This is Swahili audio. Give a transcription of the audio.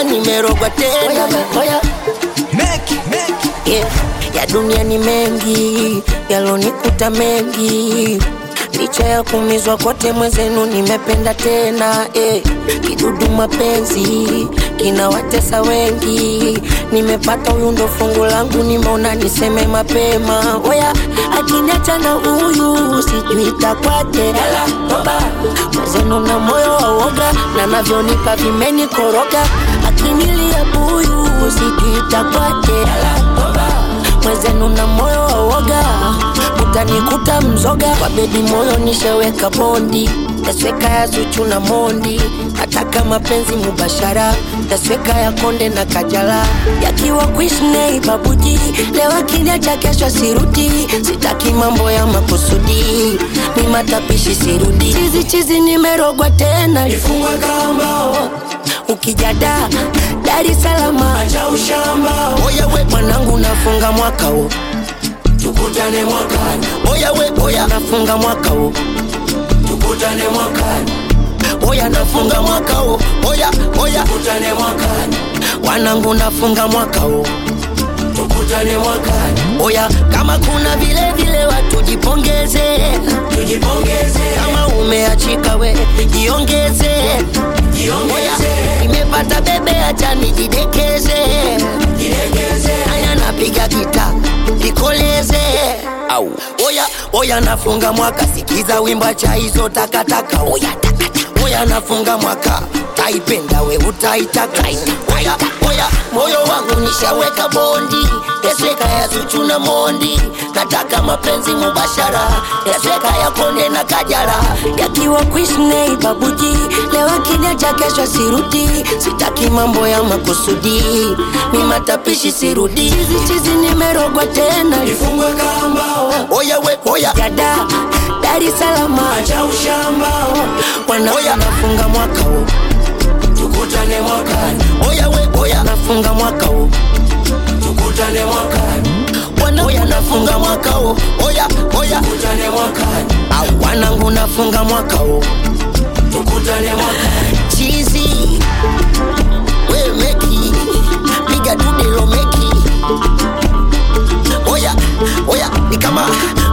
nimerogwa tena oya, yeah. ya dunia ni mengi yalonikuta mengi licha ya kumizwa kote mwezenu nimependa tena eh. kidudu mapenzi kinawatesa wengi nimepata huyu ndo fungu langu nimeona niseme mapema oya akiniacha na huyu sijui takwaje mwezenu na moyo wa uoga na navyonipa vimenikoroga akinilia buyu sijui takwaje mwezenu na moyo wa uoga utanikuta mzoga kwa bebi moyo nisheweka bondi tasweka ya zuchu na mondi nataka mapenzi mubashara tasweka ya konde na kajala yakiwa kuishnei babuji leo akiniacha kesho sirudi sitaki mambo ya makusudi ni matapishi sirudi chizi chizi nimerogwa tena Ifungwe kamba ukijada Dar es Salaam acha ushamba oya we mwanangu nafunga mwaka huu tukutane mwakani oya we oya nafunga mwaka huu tukutane mwakani oya nafunga mwaka huu oya oya tukutane mwakani wanangu nafunga mwaka huu tukutane mwakani oya kama kuna vile vile watu jipongeze tujipongeze kama umeachika we jiongeze oya jiongeze nimepata bebe acha nijidekeze jilegeze aya napiga gita nikoleze au oya oya nafunga mwaka sikiza wimba cha hizo takataka oya takataka oya nafunga mwaka taipenda we utaitaka oya oya moyo wangu nishaweka bondi yasweka ya zuchu na mondi nataka mapenzi mubashara yasweka ya konde na kajara yakiwa kuishnei babuji leo akiniacha kesho sirudi sitaki mambo ya makusudi mi matapishi sirudi chizi chizi nimerogwa tena ifungwe kamba oya we oya yada Dar es Salaam acha ushamba wana oya nafunga mwaka huu tukutane mwakani oya we oya nafunga mwaka huu tukutane mwakani wana oya nafunga mwaka huu oya oya tukutane mwakani au wanangu nafunga mwaka huu tukutane mwakani chizi we meki piga tudelo meki oya oya ni kama